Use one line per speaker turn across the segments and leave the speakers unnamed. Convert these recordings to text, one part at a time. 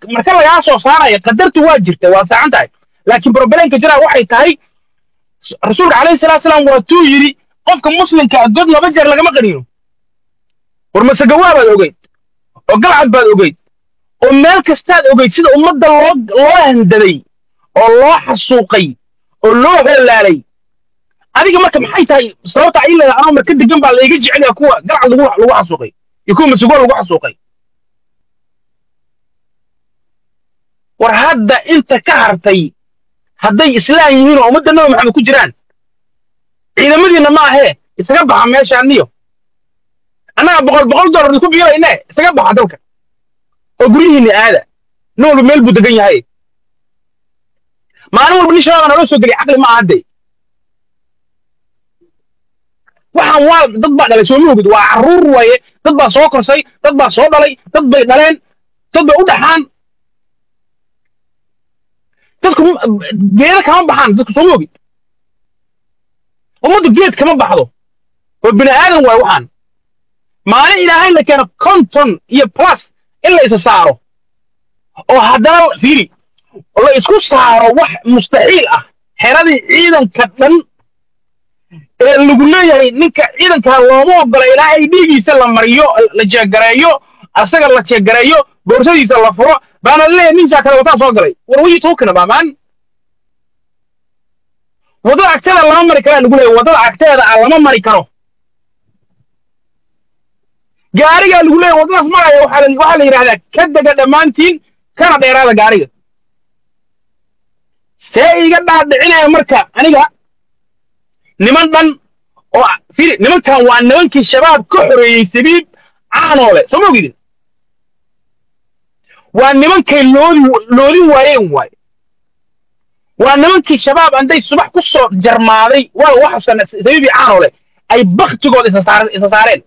marka lagaa soo saaraya qadartu waa jirta waa saacan tahay laakiin problemka jiraa waxay tahay rasuulka calayhi salaatu salaam waa tuu yidhi qofka muslimka ah god laba jeer lagama qaniino war masagawaa baad ogeyd oo galcad baad ogeyd oo meel kastaad ogeyd sida ummadda loo loo handaday oo loo xasuuqay oo loo halaalay adiga marka maxay tahay sababta ay leedahay anoo marka degan baa laiga jecel yahay kuwa galcad lagu lagu xasuuqay iyo kuwa masagoo lagu xasuuqay war hadda inta ka hartay hadday islaan yihiin oo ummadda nabi maxamed ku jiraan ciidamadiinna ma ahee isaga baxa meeshaaniyo annaga boqol boqol dollar ku biilayne isaga baxa dalka oo guryihiinna aada nin walba meel buu degan yahay maalin walba nin shabaaba naloo soo geliya caqli ma aha dee waxaan waa dad baa dhalay soo moogid waa carruur waaye dad baa soo korsay dad baa soo dhalay dad bay dhaleen dad bay u dhaxaan dadku geeda kama baxaan dadku soo moogid ummaddu geed kama baxdo waa bini aadan waay waxaan maalin ilaahay la keeno konton iyo plus in la isa saaro oo haddana fiiri la isku saaro wax mustaxiil ah xeradii ciidanka dhan ee lagu leeyahay ninka ciidankaa looma ogola ilaa ay dhiigiisa la mariyo la jeegareeyo asaga la jeegareeyo boorsadiisa la furo baana leeyahay ninkaa kale wataa soo galay war wii tuukina baamaan waddada agteeda lama mari karaa lagu leeyahay waddada agteeda ah lama mari karo gaarigaa lagu leeyahay waddadaas maraya waxaa la waxaa la yidhahdaa ka dega dhammaantiin kana dheeraada gaariga see iga dhaadhicinaya marka aniga niman dhan oo firi nimankan waa nimankii shabaab ka xoreeyey sabiib caanoole soo ma ogidin waa nimankay loodi loodin waayeen waay waa nimankii shabaab anday subax ku soo jarmaaday waa waxasan sabiibii caanoole ay baktigooda isa saareen isa saareen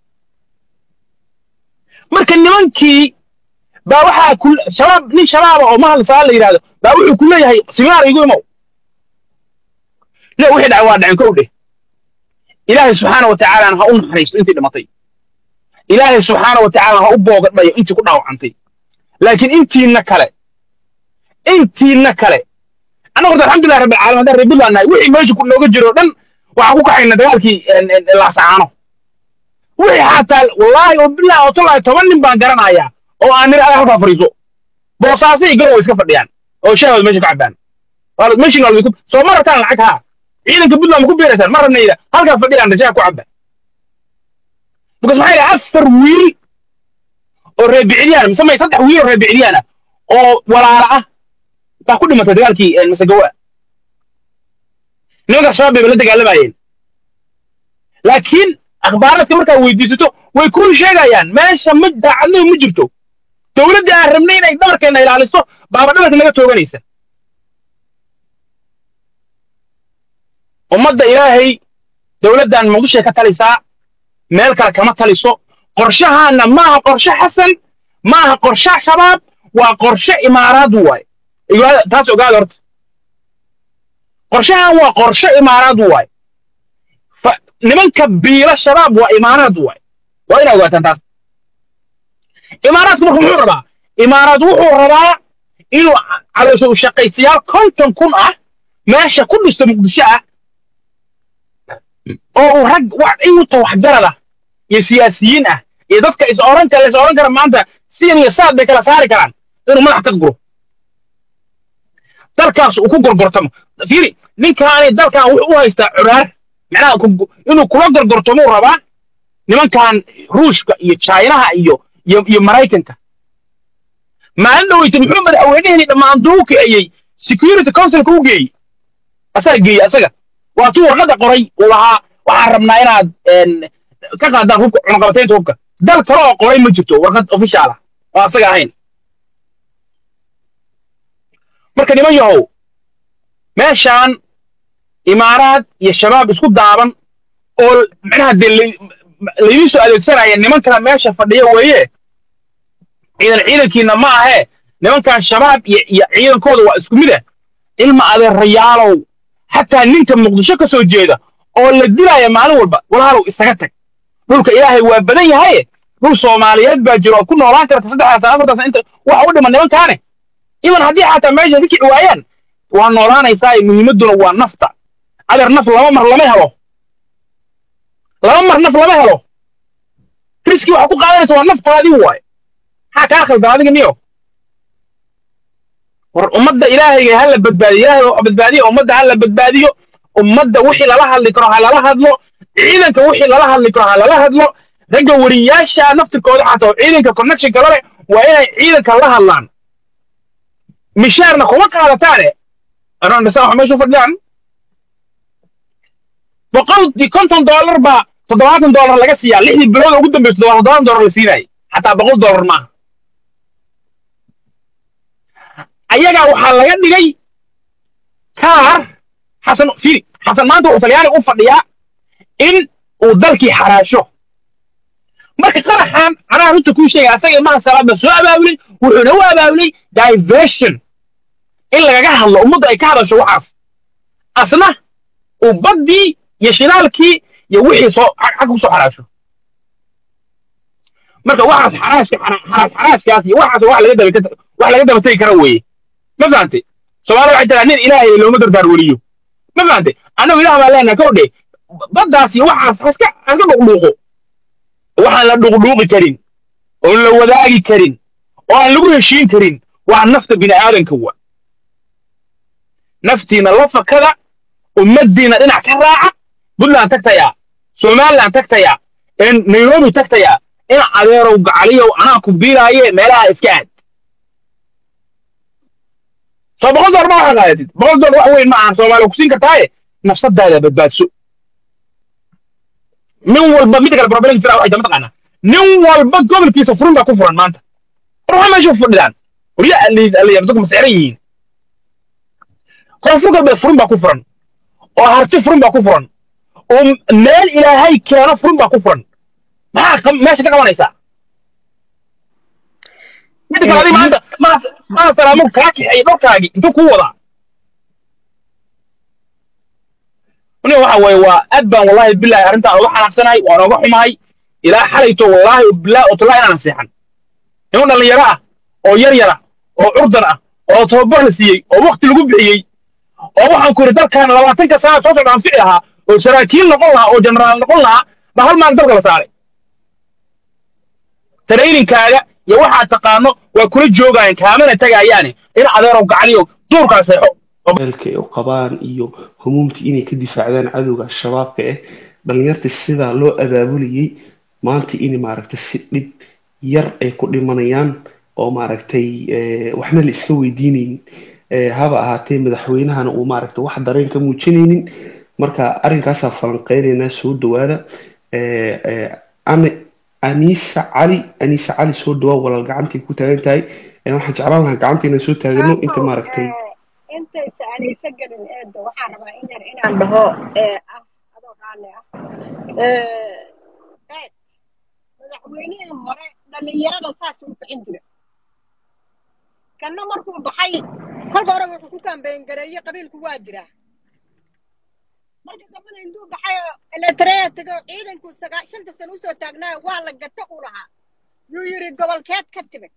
marka nimankii baa waxaa ku shabaab nin shabaaba oo mahal saa la yidhahdo baa wuxuu ku leeyahay siminaar igu imow le wixii dhacay waa dhacen kow dheh ilaahay subxaana wa tacaalana ha u naxariisto intii dhimatay ilaahay subxaana wa tacaala ha u boogadhayo intii ku dhaawacantay laakiin intiina kale intiina kale annagu horta alxamdulilah rabbil caalamiin haddaan reer buntland nahay wixii meesha ku nooga jiro dhan waxaan ku kaxayna dagaalkii laasacaano wixii xataa wallaahi oo bilahi oo tollahi toban nin baan garanayaa oo aan nir halkaa fadhiiso boosaasay garow iska fadhiyaan oo shaahooda meesha ka cabaan meeshin waa soo ma rabtaan lacag haa ciidanka puntland ma ku biiraysaan ma rabnayda halkaa fadhiyaan shaha ku cabba because maxaa yidhaha afar wiil oo reer bicilyaana mise may saddex wiil oo reer bicilyaana oo walaala ah baa ku dhimatay dagaalkii masagawa nimankaas shabaab bay la dagaalamayeen laakiin akhbaaradka markaa weydiisato way kuu sheegayaan meesha ma daacadnimo ma jirto dowladda aan rabnay inay dhabarkeenna ilaaliso baaba dhabarka naga tooganaysa ummadda ilaahay dowladdan muqdishoy ka talisaa meel kale kama taliso qorshahaana maaha qorshe xasan maaha qorshe shabaab waa qorshe imaaraad waay taas ogaada horta qorshahan waa qorshe imaaraad waay nimanka biila shabaab waa imaaraad waay waa inaa ogaataan taas imaaraadku marka muxuu rabaa imaaraad wuxuu rabaa inuu caloosha u shaqaystayaal konton kun ah meesha ku dhisto muqdisho ah oo uu rag inta waxgarad ah iyo siyaasiyiin ah iyo dadka is oran kara is oran kara maanta sidan iyo saad bay kala saari karaan inuu madax ka guro dalkaas uu ku gorgortamo fiiri ninkaani dalkan wuxuu u haystaa curaar macnaha inuu kula gorgortamuu rabaa nimankan ruushka iyo chinaha iyo iyo iyo maraykanka maalin dhaweyta muxuu madaxweyneheni dhammaan duu kiciyey security councilka u geeyey asaga geeyey asaga waa tuu warqadda qoray uu lahaa waxaan rabnaa inaad ka qaadaan hubka cunaqabataynta hubka dal kale oo qoray ma jirto warqad official ah oo asaga ahayn marka niman yahow meeshaan imaaraad iyo shabaab isku daaban oo macnaha dee laydin soo adeegsanaya nimankaa meesha fadhiya weeye ciidan ciidankiina ma ahee nimankan shabaab iyo iyo ciidankooda waa isku mid ah ilma adeerayaalow xataa ninka muqdisho ka soo jeeda oo la dilaya maalin walba walaalow isaga tag dhulka ilaahay waa badan yahaye dhul soomaaliyeed baa jiro oo ku noolaan karta saddexdaas afartaas inta waxa u dhiman nimankaane iban haddii xataa meesha ka kici waayaan waa noolaanaysaa muhiimadduna waa nafta adeer naf laba mar lama helo laba mar naf lama helo riski waxa ku qaadanaysa waa naftaadii waaye maxaa kaa khaldan adiga niyo war ummadda ilaahayga ha la badbaadiyo ilaahay oo badbaadiyo ummadda ha la badbaadiyo ummadda wixii lala hadli karo ha lala hadlo ciidanka wixii lala hadli karo ha lala hadlo ragga wariyaasha naftirkooda xataa oo ciidanka connection kala leh waa inay ciidanka la hadlaan mishaarna kuma qaadataane anaan dhisa wax meesha u fadhiyaan boqol iyo konton doolar baa toddobaatan doolar laga siiyaa lixdii bilood ugu dambeysa toddobaatan doolar la siinayay xataa boqol doolar maaha ayagaa waxaa laga dhigay kaar xasan fiiri xasan maanta wuxuu talyaani u fadhiyaa in uu dalkii xaraasho marka qaraxan anaa runta kuu sheegaya asaga imaha salaadba soo abaabulay wuxuuna u abaabulay diversion in lagaga hadlo ummadda ay ka hadasho waxaas asna uu baddii iyo shilaalkii iyo wixii soo xag ku soo xaraasho marka waxaas xaraashka xaraash xaraashkaas iyo waxaas wax laga daba wax laga daba tegi kara weeye ma fahantay soomaalida waxay tiraa nin ilaahay looma dardaar weliyo ma fahantay annagu ilaah baan leenahay kow dhe baddaas iyo waxaas haska haska dhuqdhuuqo waxaan la dhuqdhuuqi karin oon la wadaagi karin oo aan lagu heshiin karin waa nafta bini aadanka wa naftiina la fakada ummaddiina dhinac ka raaca puntland tagtayaa somaliland tagtayaa nairobi tagtayaa in adeerow gacaliyow anaa ku biiraaye meelaha iska aad soo boqol doollar ma waxaa qaadatid boqol doollar wax weyn ma ahan soomaaliya ku siin kartaaye nafsadaada badbaadso nin walba midda kale problem jira waxay dama taqaanaa nin walba gobolkiisa furin baa ku furan maanta war waxaa meesha fadhidaan warya aliyabsaku masixran yihiin koonfur galbeed furin baa ku furan oo harti furin baa ku furan oo meel ilaahay keeno furin baa ku furan maxaa meesha ka qabanaysaa midda kale adi maanta maa salaamo kaa kixeey dharkaagi intuu kuu wadaa nin waxa weeye waa aad baan wallahi bilahi arrintaan uga xanaaqsanahay waan uga xumahay ilaa xalayto wallahi bilahi oo tallahi inaan seexan niman dhallinyaro ah oo yar yara oo curdan ah oo tababar la siiyey oo wakti lagu bixiyey oo waxaan ku yidhi dalkaana labaatanka sana soo socda anfici lahaa oo saraakiil noqon lahaa oo jenaraal noqon lahaa baa hal maalin dalka la saaray tarayninkaaga iyo waxaad taqaano waa kula joogaayeen kaamana tagaayaane in adeerow gacaliyo duurkaa seexo
eelka ay u qabaan iyo humuumtii inay ka difaacdaan cadowga al-shabaabka ah dhalinyarta sidaa loo abaabulayay maanta in maaragtay si dhib yar ay ku dhimanayaan oo maaragtay waxna la iska weydiinaynin haba ahaatee madaxweynahana uu maaragtay wax dareen ka muujinaynin marka arrinkaasaa falanqeynaynaa soo dhawaada anisa cali anisa cali soo dhawaa walaal gacantay ku taagan tahay waxaan jeclaan lahaa gacanta inaan soo taagano inta maaragtay
intaysa aan isa gelin eedda waxaan rabaa in yar inaan dhaho ee ah adoo raalli ah eed madaxweynihii hore dhallinyarada saas u bixin jira kanna markuu baxay kolka hore wuxuu ku kambeyn gareeyey qabiilku waa jiraa marka dambena intuu baxay oo eletraya tego ciidanku sagaa shanta sano usoo taagnaayo waa la gata u lahaa yuu yidhi gobolkeed ka timid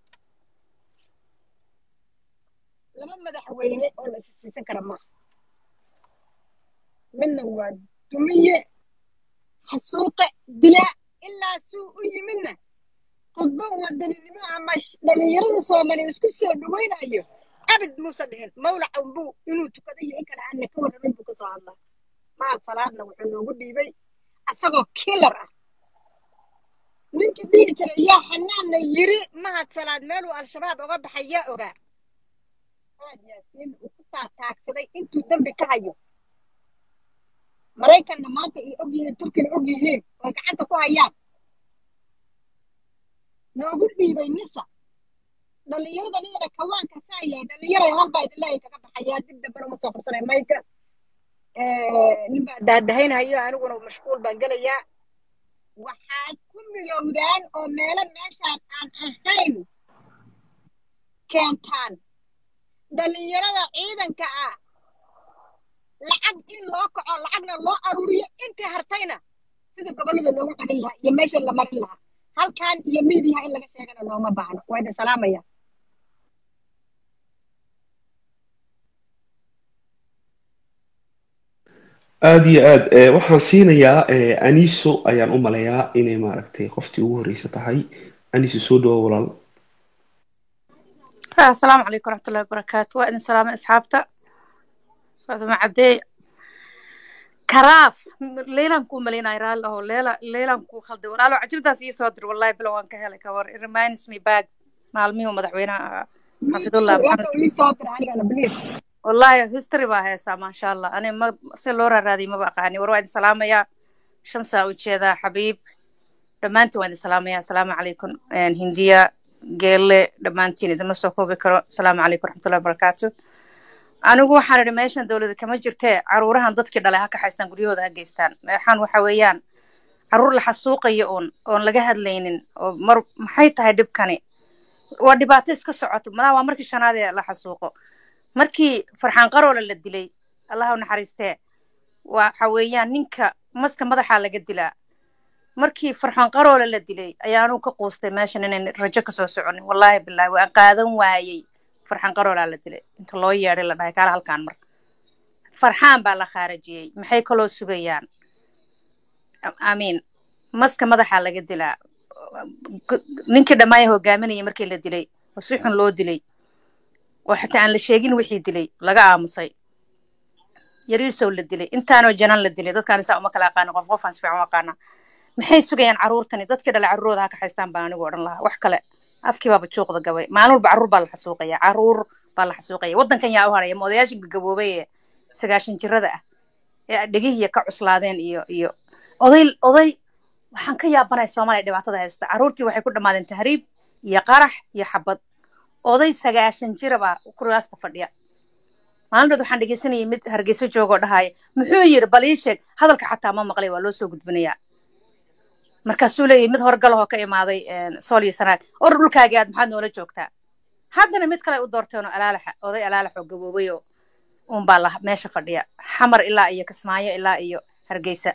laba madaxweyne oo la isisiisan kara maaha midna waa dumiye xasuuqe dilaa ilaa suu u yimidna khudbo wadaninimo ama dhallinyarada soomaaliya isku soo dhawaynayo abid muuse dhihin mawlac unbuu inuu tukado iyo in kale aanna ka warramin buu ka soo hadlaa mahad salaadna wuxuu noogu dhiibay asagoo kilar ah ninkii dhihi jiray yaa xanaanna yiri mahad salaad meeluu al-shabaab oga baxay yaa ogaa aad yaasiin uu ku taataagsaday intuu dembi ka hayo maraykanna maanta ay og yihiin turkina og yihiin oo gacanta ku hayaan noogu dhiibay nisa dhallinyarada nidana kawaanka saayay dhallinyaray halbaa idinlaahi kaga baxayaa dib dambena uma soo qabsanay mayka nin baa daadahaynhayo aniguna mashquul baan gelayaa waxaad ku milowdaan oo meelo meeshaan aan ahayn keentaan dhallinyarada ciidanka ah lacag in loo kaco lacagna loo aruuriyo intii hartayna sida gobollada loogu celin lahaa iyo meesha la marin lahaa halkan iyo miidiyaha in laga sheegana looma baahno waa idin salaamaya
aada iyo aad eh, waxaan siinayaa eh, aniso ayaan u malayaa inay maaragtay qoftii ugu horreysa tahay aniso soo dhawo walaal
Ah, asalaamu calaykum waraxmatullahi wabarakaatu waa idin salaamay asxaabta faaduma cadeey karaaf m- leylan kuu malaynaya raalli aho leela leylan kuu khalday walaalo cajildaas ii soo dir wallahi bilow waan ka helay kawar it reminds me back maalmihii uu madaxweynaha ahaa xafidullah maxamed
waka ii soo dira anigana please
wallahi history baa heesaa maasha allah ani ma si loo raaraadiyay maba aqaani war waa idin salaamayaa shamsaa ujeedaa xabiib dhammaantiin waan idin salaamayaa asalaamu calaykum Een, hindiya geelle dhammaantiin idinma soo koobi karo asalaamu calaykum waraxmatullahi wabarakaatu anigu waxaan idhi meeshan dowlada kama jirtee caruurahan dadkii dhalay ha kaxaystaan guryahooda ha geystaan meexaan waxa weeyaan caruur la xasuuqayo uun oon laga hadlaynin oo mar maxay tahay dhibkani waa dhibaato iska socoto malaha waa markii shanaad ee la xasuuqo markii farxaan qaroola la dilay allah u naxariistee waxa weeyaan ninka maska madaxaa laga dilaa markii farxaan qaroola la dilay ayaanu ka quustay meeshan inayn rajo kasoo soconin wallaahi bilaahi waan qaadan waayey farxaan qaroolaa la dilay inta loo yeedhay la dhahay kaala halkaan mar farxaan baa la khaarajiyey maxay kaloo sugayaan amiin maska madaxaa laga dilaa G- ninkii dhammaaya hogaaminayay markii la dilay oo si xun loo dilay oo xitaa aan la sheegin wixii dilay laga aamusay yariisow la dilay intaanoo janan la dilay dadkaan isaa uma kala aqaana qof qofaan si fiican u aqaana maxay sugayaan caruurtani dadkii dhalay caruurooda ha kaxaystaan baan anigu odhan lahaa wax kale afkii baaba juuqda gabay maalin walba caruur baa la xasuuqaya caruur baa la xasuuqaya waddankan yaa u haraya ma odayaasha gagaboobay ee sagaashan jirada ah ee dhegihiya ka cuslaadeen iyo iyo oday oday waxaan ka yaabanaya soomaaliya dhibaatada haysta caruurtii waxay ku dhammaadeen tahriib iyo qarax iyo xabad oday sagaashan jira baa kuraasta fadhiya maalintood waxaan dhegeysanayay mid hargeyso joogoo dhahaya muxuu yiri bal ii sheeg hadalka xataa ma maqlay waa loo soo gudbinayaa markaasuu leeyahy mid horgalahoo ka imaaday sool iyo sanaag or dhulkaagii aad maxaad noola joogtaa haddana mid kale u doorteenoo alaalaxa oday alaalax oo gaboobayoo unbaa la meesha fadhiya xamar ilaa iyo kismaayo ilaa iyo hargeysa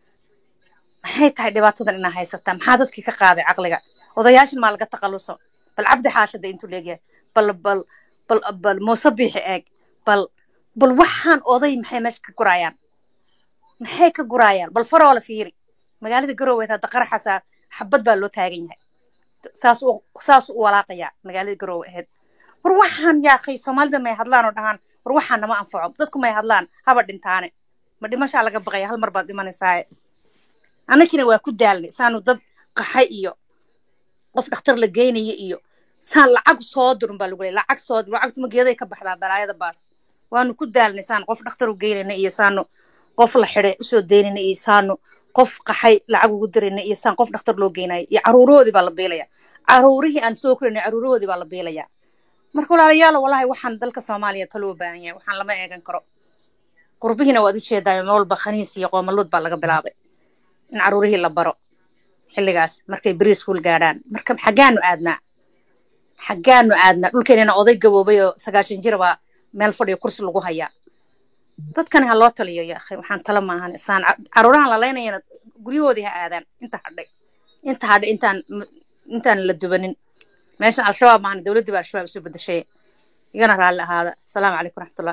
maxay tahay dhibaatadan inaa haysataa maxaa dadkii ka qaaday caqliga odayaashan maa laga taqaluso bal cabdi xaashada intuu leegyahay bal bal bal bal muuse biixi eeg bal bal waxaan oday maxay meesha ka guraayaan maxay ka guraayaan bal faroo la fiiri magaalada garoweed hadda qaraxaasa xabad baa loo taagan yahay saas u saas u walaaqayaa magaalada garowe ahayd war waxaan yaaqay soomaalida may hadlaan oo dhahaan war waxaan nama anfaco dadku may hadlaan haba dhintaane ma dhimashaa laga baqaya hal mar baad dhimanaysaaye annagina waa ku daalnay saanu dad qaxay iyo qof dhakhtar la geynaya iyo saan lacag soo dirun baa lagu leey lacag soo dir lacagtuma geeday ka baxdaa balaayada baas waanu ku daalnay saanu qof dhakhtar u geynayna iyo saanu qof la xidhay usoo daynayna iyo saanu qof qaxay lacag ugu dirayna iyo saan qof dhakhtar loo geynaya iyo caruurahoodii baa la biilaya caruurihii aan soo korinay caruurahoodii baa la biilaya marka walaalayaal wallahi waxaan dalka soomaaliya taloo baahan yahay waxaan lama eegan karo qurbihiina waad ujeedaa meel walba khaniis iyo qoomaluud baa laga bilaabay in caruurihii la baro xilligaas markay beri iskuul gaadhaan marka xaggaanu aadnaa xaggaanu aadnaa dhulkeenina oday gaboobay oo sagaashan jira baa meel fadhiyo kursi lagu hayaa dadkani ha loo taliyo ya akhi waxaan tala maahan isaan caruurahan lalaynayana guryahoodii ha aadaan inta hadhay inta hadhay intaan intaan la dubanin meeshan al-shabaab maahan dowladdii baa al-shabaab isu bedeshay igana raalli ahaada asalaamu calaykum raxmatullah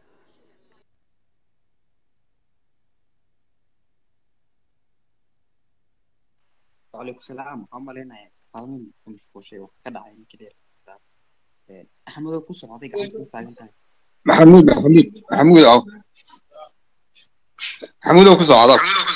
وعليكم السلام waxaan malaynayaa taqaamin ku mashquulshay wax ka dhacay ninka dheer axmedow ku socday gacanta ku taagan tahay
maxamuud maxamuud maxamuud aw maxamuudow ku socda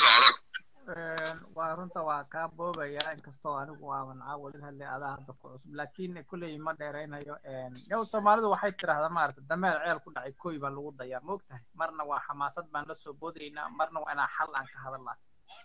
waa runta waa kaa boobaya inkastoo anigu aaban caawalin hadlay adaa hadda ku cusub laakiin kulley ma dheeraynayo yow soomaalidu waxay tidhaahdaa maarata dameer ceel ku dhacay koy baa lagu dayaa moogtahay marna waa xamaasad baan la soo boodaynaa marna waa inaa xal aan ka hadalnaa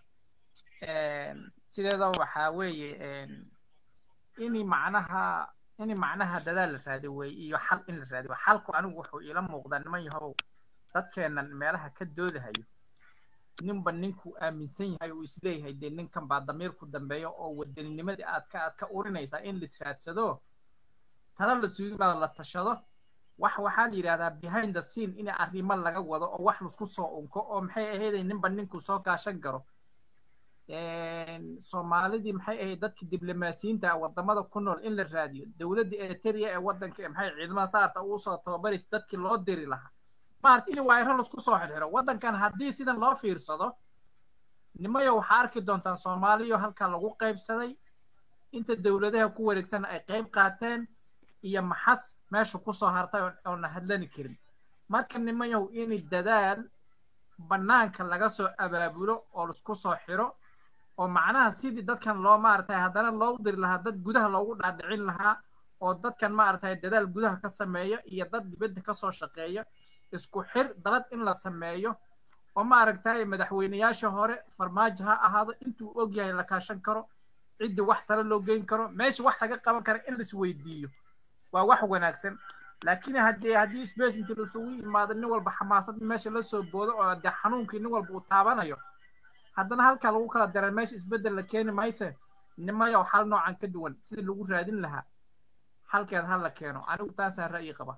sideeda waxaa weeye ini macnaha ini macnaha dadaal la raadi wey iyo xal in la raadiyo xalku anigu wuxuu iila muuqdaa niman yahow dadkeennan meelaha ka doodahayo ninba ninkuu aaminsan yahay uu isleeyahay dee ninkan baa damiirku dambeeyo oo waddaninimadii aad ka aad ka urinaysaa in lis raadsado tana la sugimaado la tashado wax waxaa la yidhahdaa behind the scene in arrimo laga wado oo wax laisku soo unko oo maxay ahayday ninba ninkuu soo gaashan garo soomaalidii maxay ahayd dadka diblomaasiyiinta wadamada ku nool in la raadiyo dowladda eritrea ee wadanka maxay ciidamada saarta uu soo tababaraysa dadkii loo diri lahaa maarata in waayro laisku soo xirxiro waddankan haddii sidan loo fiirsado nimayo waxaa arki doontaa soomaaliyo halkaa lagu qaybsaday inta dowladaha ku wareegsan ay qayb qaateen iyo maxas meesha kusoo hartay oona hadlani karin marka nimayow in dadaal bannaanka laga soo abaabulo oo laisku soo xiro oo macnaha sidii dadkan loo maaragtay haddana loogu diri lahaa dad gudaha loogu dhaadhicin lahaa oo dadkan maaragtay dadaal gudaha ka sameeya iyo dad dibadda kasoo shaqeeya isku xir dalad in la sameeyo oo maaragtay madaxweyneyaasha hore farmaajo ha ahaado intuu og yahay la kaashan karo ciddii wax tale loo geyn karo meesha wax laga qaban kara in laisweydiiyo waa wax wanaagsan laakiin haddii haddii space intii laisugu yimaado nin walba xamaasad meesha la soo boodo oo dee xanuunkii nin walba uu taabanayo haddana halkaa lagu kala dara meesha isbeddel la keeni mayse nimayow xal noocan ka duwan sidii lagu raadin lahaa xalkeed ha la keeno anigu taasaan ra'yi qaba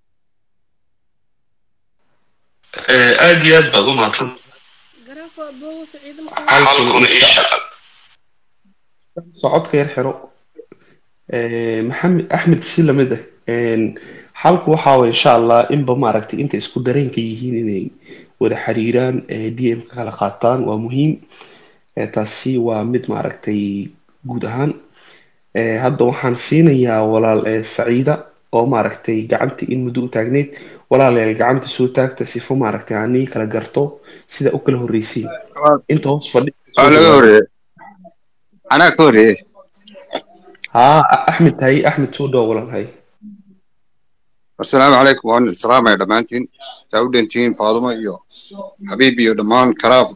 aad iyo aad baad u mahadsan
garaafo abow saciido
halkuna isha socodka yar xiro maxamed axmed si lamid ah xalku waxa waye insha allah inba maaragtay inta isku dareenka yihiin inay wada xiriiraan d m ka kala qaataan waa muhiim taasi waa mid maaragtay guud ahaan hadda waxaan siinayaa walaal saciida oo maaragtay gacanta in muddo u taagneyd walaalayaal gacanta soo taagta sifo maaragtay ani kala garto sida u kala horreysiin inta hoos fadhi
waa laga horeeye anaa ka horeeye
haa axmed hay axmed soo dhow walaal hay
asalaamu calaykum waan salaamaya dhammaantiin saa u dhantihiin faadumo iyo xabiib iyo dhammaan karaaf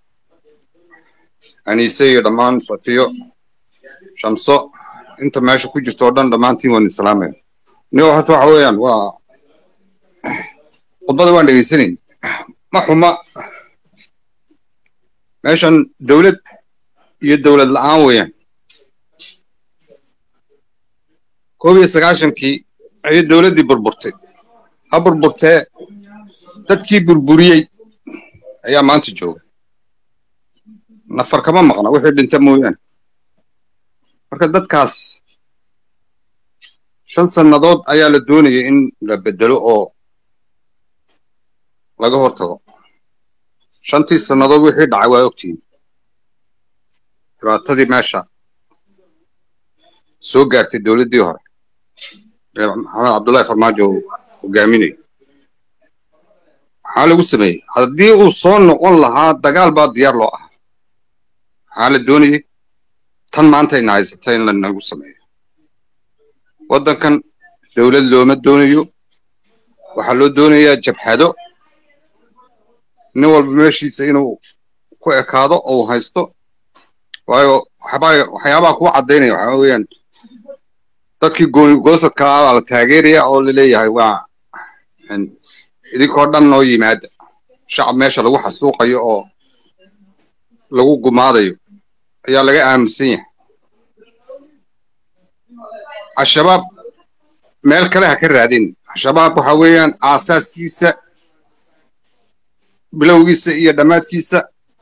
aniise iyo dhammaan safiyo shamso inta meesha ku jirto oo dhan dhammaantiin waan salaamaya nigo horta waxa weeyaan waa khudbada waan dhegaysanayn ma xuma meeshan dowlad iyo dowlad la'aan weeyaan koob iyo sagaashankii ayay dowladdii burburtay ha burburtee dadkii burburiyey ayaa maanta jooga nafar kama maqna wixii dhinta mooyaane marka dadkaas shan sannadood ayaa la doonayay in la beddelo oo laga hortago shantii sannadood wixii dhacay waa ogtihiin dhibaatadii meesha soo gaartay dowladdii hore ee maxamed cabdullahi farmaajo uu hogaaminayo maxaa lagu sameeyey haddii uu soo noqon lahaa dagaal baa diyaar loo ahaa maxaa la doonayey tan maanta ina haysata in lanagu sameeyo waddankan dowlad looma doonayo waxaa loo doonayaa jabhado nin walba meeshiisa inuu ku ekaado oo uu haysto waayo waxbaa waxyaabaha kuwa caddaynaya waxaa weeyaan dadkii gooni goosadka ah baa la taageeraya oo la leeyahay waa idinkoo dhan noo yimaada shacab meesha lagu xasuuqayo oo lagu gumaadayo ayaa laga aaminsan yahay al-shabaab meel kale ha ka raadin al-shabaab waxa weeyaan aasaaskiisa bilowgiisa iyo dhammaadkiisa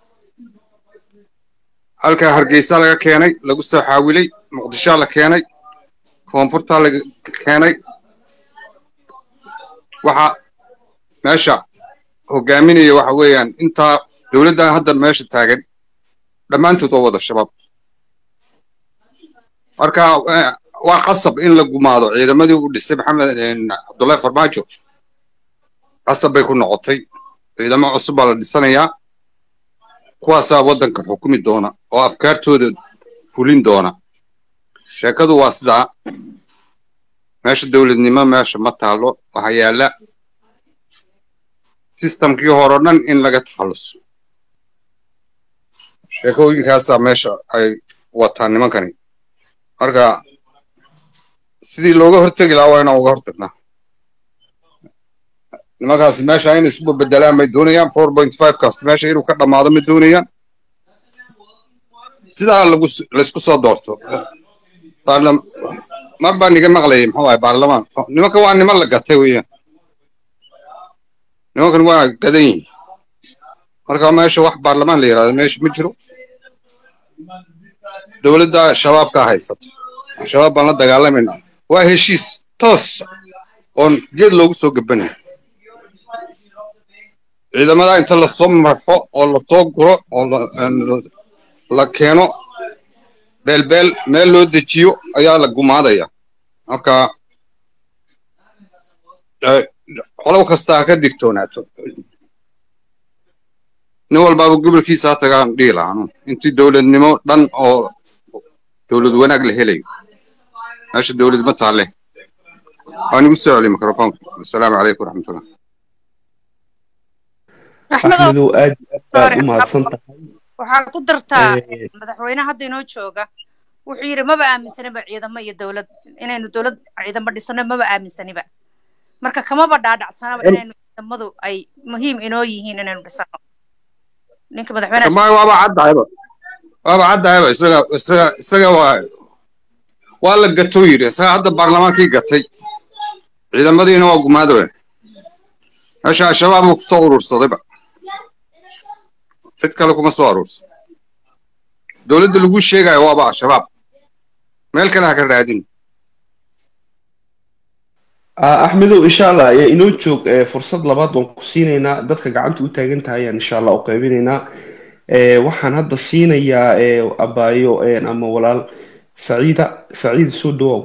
halkaa hargeysa laga keenay lagu soo xaawilay muqdishoa la keenay koonfurtaa laga keenay waxa meesha hogaaminaya waxa weeyaan intaa dowladdan hadda meesha taagan dhammaantood waa wada shabaab marka waa qasab in la gumaado ciidamadii uu dhistay maxamed cabdullahi farmaajo qasab bay ku noqotay ciidamo cusub baa la dhisanayaa kuwaasaa waddanka xukumi doona oo afkaartooda fulin doona sheekadu waa sidaa meesha dowladnimo meesha ma taalo waxaa yaalla sistamkii hore o dhan in laga takhalluso sheekooyinkaasaa meesha ay wataan nimankani marka sidii looga hortegi lahaa waa inaan uga hortagnaa nimankaasi meesha inay isu bedelaan may doonayaan four point five kaas meesha inuu ka dhammaado ma doonayaan sidaa lagu laysku soo doorto mar baa niga maqlayay muxuu ahay baarlamaan nimanka waa niman la gatay weeyaan nimankan waa gadan yihin marka meesha wax baarlamaan la yidhahdo meesha ma jiro dowladda shabaabka haysata shabaab baan la dagaalamayna waa heshiis toos oon geed loogu soo gabanaya ciidamada inta lasoo marxo oo lasoo guro oo la- een, la keeno beelbeel meel loo dejiyo ayaa la gumaadaya marka eh, qolow kasta ha ka digtoonaato nin walbaaba gobolkiisa ha tagaan dhihi lahaa anu. intii dowladnimo dhan oo dowlad wanaag la helayo meesha dowlad ma taalle waan igu soo celiy mikrofoonka asalaamu calaykum waraxmatullah
axmedow
axmedow aad iyo aad baad
sorry
u mahadsan tahay
waxaa ku dartaa
Eh,
madaxweyne hadda inoo jooga wuxuu yidhi maba aaminsaniba ciidamo iyo dowlad inaynu dowlad ciidamo dhisano maba aaminsaniba marka kamaba dhaadhacsanaba inaynu ciidamadu ay muhiim inoo yihiin inaynu dhisano ninka madaxweynaha
kama waaba caddahayba waaba caddahayba isaga isaga isaga waa waa la gatou yidhi isaga hadda baarlamaankii gatay ciidamadiina waa gumaadooya meesha al-shabaab uu kusoo urursadayba cid kale kuma soo aruursan dowladda lagu sheegayo waaba al-shabaab meel kale ha ka raadin
ah, axmedow insha allah eh, inoo joog eh, fursad labaad waan ku siinaynaa dadka gacanta u taagan tahay ayaan insha allah u qaybinaynaa Eh, waxaan hadda siinayaa eh, abaayo eh, ama walaal saciida saciid soo dhawow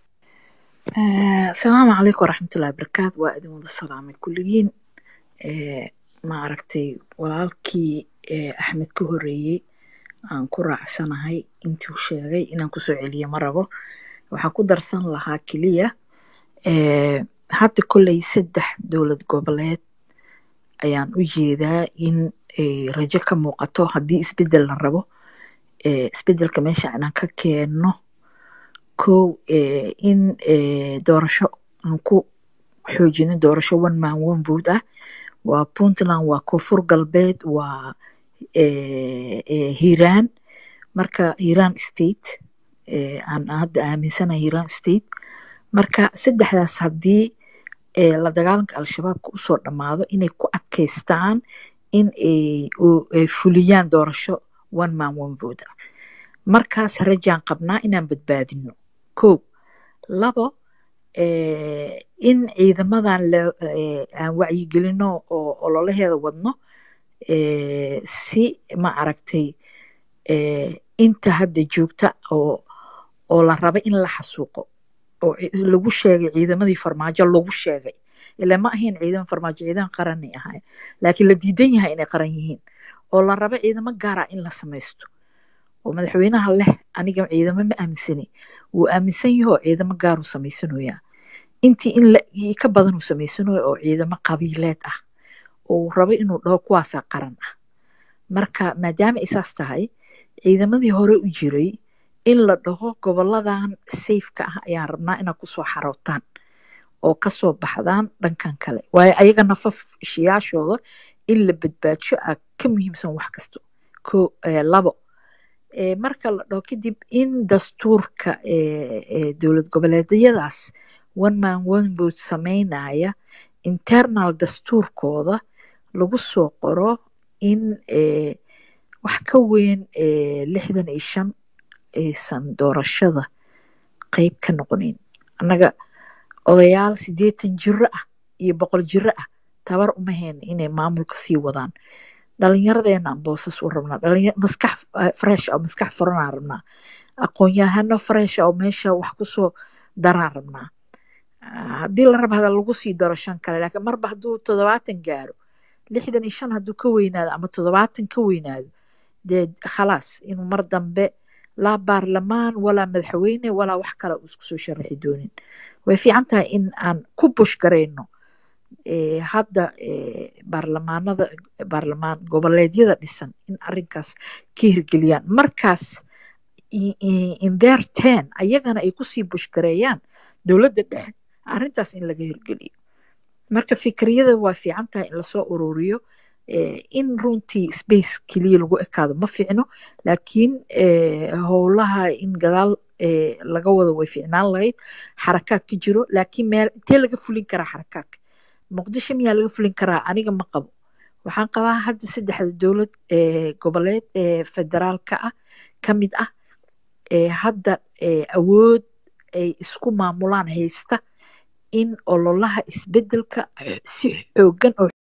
آه، السلام عليكم ورحمة الله وبركاته وأدم ودا السلام كلين آه، ما أركتي walaalkii آه، أحمد ka horeeyey aan ku raacsanahay intii uu sheegay inaan kusoo celiyo ma rabo waxaan ku darsan lahaa keliya آه، hadda kolley saddex dowlad goboleed ayaan u jeedaa in آه، rajo ka muuqato haddii isbedel la rabo آه، isbedelka meesha inaan ka keenno kow eh, in eh, doorasho aan ku xoojino doorasho one man one vote ah waa puntland waa koonfur galbeed waa eh, eh, hiiraan marka hiiraan state eh, aan hadda aaminsanahay hiiraan state marka saddexdaas haddii eh, la dagaalanka al-shabaabka usoo dhammaado inay ku adkaystaan in ay oo ay fuliyaan doorasho one man one vote ah markaas rajaan qabnaa inaan badbaadino kow labo eh, in ciidamadan la- eh, aan wacyigelino oo ololaheeda wadno eh, si ma aragtay eh, inta hadda joogta oo oo la raba in la xasuuqo oo ci- lagu sheegay ciidamadii farmaajo lagu sheegay ilaa ma ahayn ciidan farmaajo ciidan qaranay ahayn laakiin la diidan yahay inay qaran yihiin oo la raba ciidamo gaar ah in la samaysto oo madaxweynaha leh aniga ciidamo ma aaminsani wuu aaminsan yahay oo ciidamo gaaruu samaysanayaa intii in la i ka badan uu samaysanayo oo ciidamo qabiileed ah oo uu rabo inuu dhaho kuwaasaa qaran ah marka maadaama ay saas tahay ciidamadii hore u jiray in la dhaho goboladan safeka ah ayaan rabnaa inaad kusoo xarootaan oo kasoo baxdaan dhankan kale waayo ayaga nafafshiyaashooda in la badbaadsho aa ka muhiimsan wax kasto ko eh, labo Eh, marka la dhaho kadib in dastuurka eh, eh, dowlad goboleedyadaas one man one vote sameynaya internal dastuurkooda lagu soo qoro in eh, wax ka weyn eh, lixdan iyo shan aysan doorashada qeyb ka noqonin annaga odayaal sideetan jiro ah iyo boqol jiro ah tabar uma hayno inay maamulka sii wadaan dhalinyaradeenna aan boosas u rabnaa dhalinya maskax eh, fresh oo maskax furanaan rabnaa aqoon-yahano fresh oo meesha wax kusoo daraan rabnaa Ah, haddii la raba hada lagu sii daro shan kale laakiin marba hadduu toddobaatan gaaro lixdan iyo shan hadduu ka weynaado ama toddobaatan ka weynaado dee khalaas inuu mar dambe laa baarlamaan walaa madaxweyne walaa wax kale uu isku soo sharaxi doonin way fiican tahay in aan ku bush garayno eh, hadda eh, baarlamaanada baarlamaan goboleedyada dhisan in arrinkaas ka hirgeliyaan markaas i- i- in their ten ayagana ay kusii bushgareeyaan dowladda dhexe arrintaas in laga hirgeliyo marka fikriyada waa fiican tahay in lasoo ururiyo eh, in runtii space keliya lagu ekaado ma fiicno laakiin eh, howlaha in gadaal eh, laga wado way fiicnaan lahayd xarakaad ka jiro laakiin meel intee laga fulin karaa xarakaadka muqdisho miyaa laga fulin karaa aniga ma qabo waxaan qabaa hadda saddexda dowlad ee goboleed ee federaalka ah ka mid ah ee hadda ee awood ay isku maamulaan haysta in ololaha isbedelka si xoogan oo